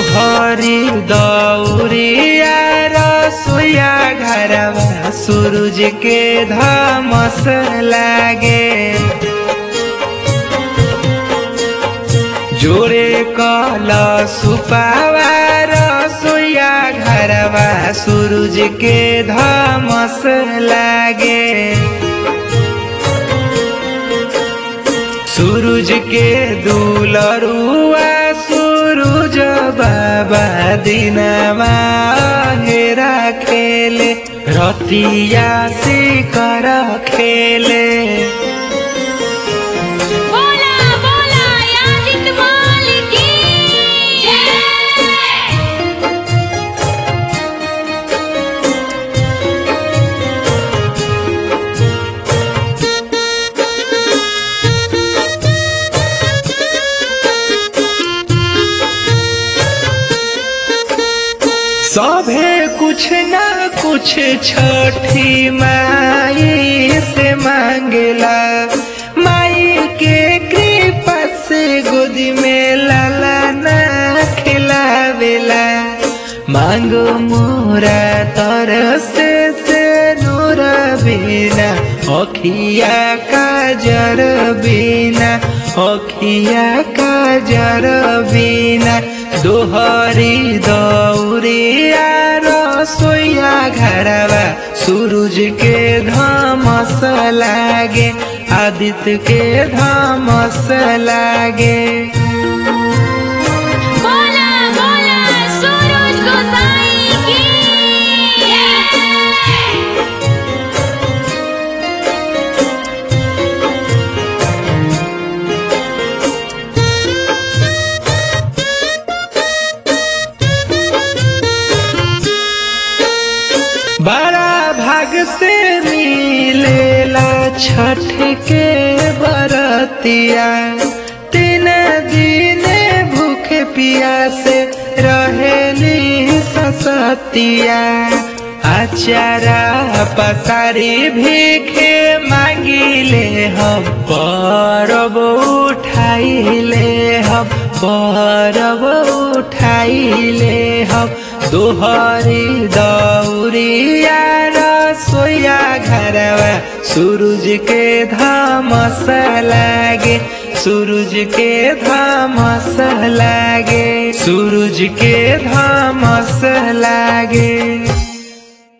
दोहरी दौरिया रसोया घरवा सूरज के धमस लागे जोरे कल सुपावा रसोया घरवा सूरज के धमस लागे सूरज के दुलरुआ सूरज बाबा दिनमा हेरा खेले रतिया से कर खेले बोला बोला याजित मालिक की जय सभे कुछ ना कुछ छठी माई से मांगेला माई के कृपा से गोदी में लाला ना खिलावेला मांगो मोरा तरस से नूर बिना अखिया काजर बिना अखिया काजर बिना दोहरी दौरिया रसोया घरवा सूरज के धमस लागे आदित्य के धमस लागे बोला बोला सूरज गोसाई की जय बड़ा भाग से मिलेला छठ के बरतिया तीन दिन भूखे पिया से रहेली ससतिया आचारा पसारी भीखे मांगिले हम परब उठाइले हम परब उठाइले हम दोहरी दौरिया रसोया घरवा सूरज के धमस लागे सूरज के धमस लागे सूरज के धमस लागे